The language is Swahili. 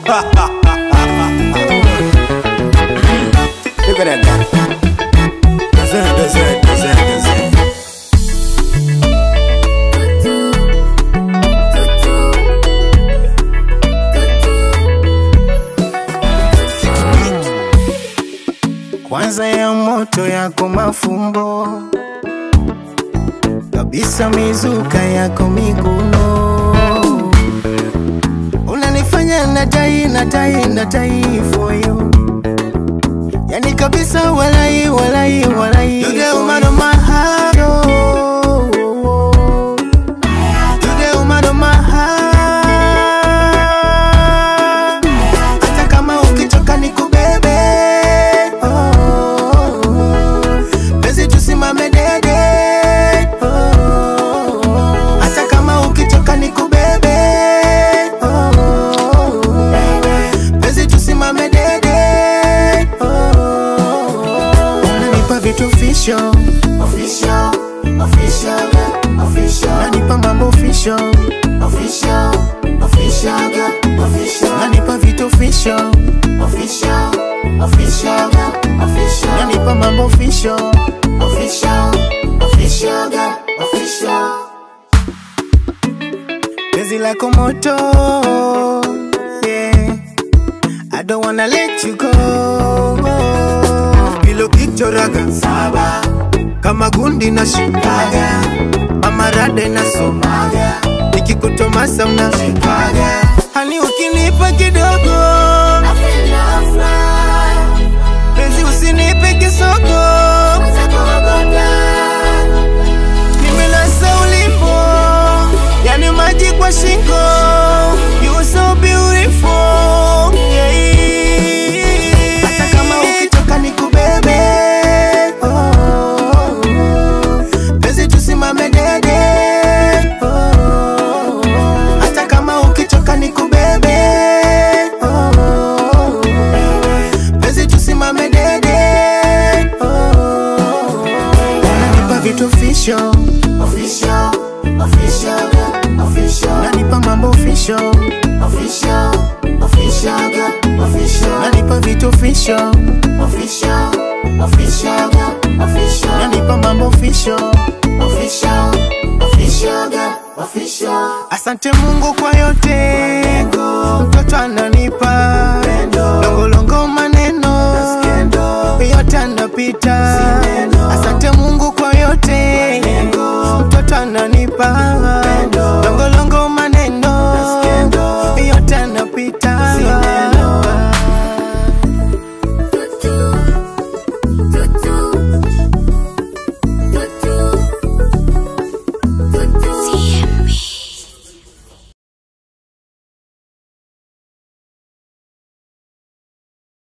Look at that guy. Dessert, dessert, dessert, dessert. Kwanza ya moto yako mafumbo kabisa, mizuka yako miguno unanifanya natai natai natai for you, yani kabisa, walai walai walai, you the woman of my heart, oh. You the woman of my heart. Hata kama ukichoka nikubebe, oh. Penzi tusimame dede, oh. Hata kama ukichoka nikubebe, oh. Penzi tusimame dede, oh. Unanipa vitu official, official, official, official. Unanipa mambo official, official, official, official. Unanipa vitu official, official, official, official. Unanipa mambo official, official, official, official. Penzi lako moto, yeah. I don't wanna let you go. Kilo kichoraga saba kama gundi na shikaga mamarade na somaga nikikutomasa mnashikaga hani ukinipa kidogo penzi usinipe kisoko nimelasa ulimbo yani maji kwa shingo you are so beautiful yeah. hata kama ukitoka nikubebe oh. penzi tusimame dede oh. hata kama ukitoka nikubebe oh. penzi tusimame dede oh. unanipa vitu official official official official unanipa mambo official official official official unanipa vitu official official official official unanipa mambo official official official official asante Mungu kwa yote